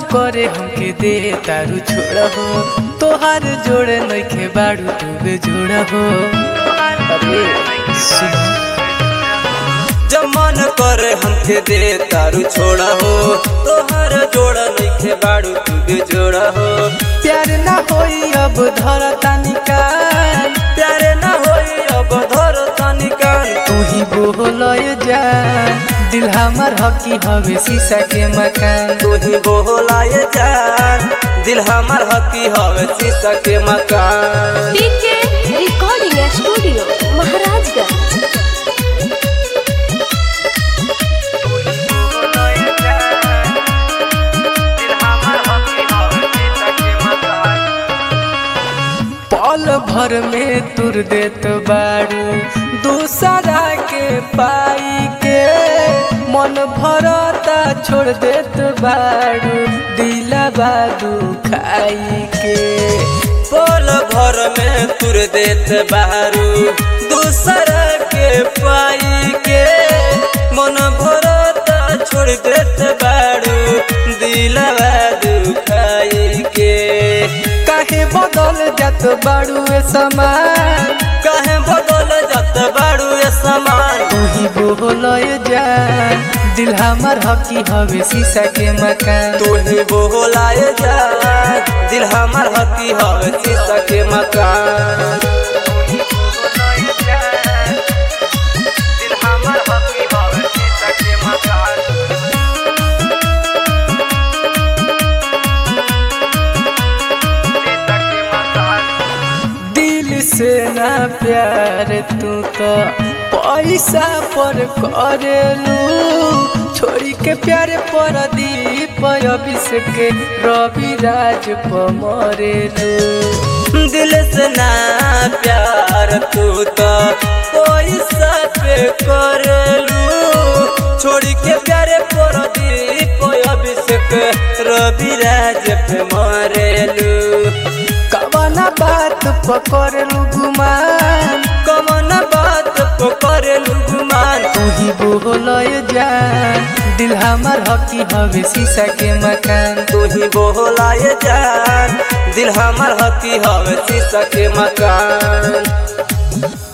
करे हमके दे तारू छोड़ हो तोहार जोड़े नइखे बाड़ू तुगे जोड़ हो अरे सुनो जब मन करे हमके दे तारू छोड़ा हो तोहर जोड़ा नइखे बाड़ू तू भी जोड़ा हो प्यार ना होई अब धर तानिका प्यारे ना होई अब धर तनिका तू ही बोलय जा दिल हमार हकी हवे शीशा के मकान तू ही बोलाए जान दिल हमार हकी हवे शीशा के मकान पीके रिकॉर्डिंग स्टूडियो महाराजगंज पल भर में तुर देत बाड़ू दूसरा के पाई के मन भरता छोड़ देत बाड़ू दिलवा दुखाई के पल भर में तुर देत बारू दूसरा के पाई के मन भरता छोड़ देत बारू दिलवा दुखाई के काहे बदल जात बाड़ू ए समान कहे बदल जात बारू ये समान तू ही बोलय जा दिल हमार हकी हवे शीशा के मकान तू ही बोलाए जा दिल हमार हकी हवे शीशा के मकान दिल हमार हकी हवे शीशा के मकान दिल से ना प्यार तू तो पैसा पर करेलू छोड़ी के प्यार पर दीप अभिषेक रवि राज पर मरेलू दिल से ना प्यार तू तो पैसा पे करलू छोड़ी के प्यारे पर दीप अभिषेक रवि राज पे मरेलू कवना बात पकड़लू गुमान कमन बात पे करेलू गुमान तू ही बोलय जा दिल हमार हकी हवे शीशा के मकान तू ही बोलाए जान दिल हमार हकी हवे शीशा के मकान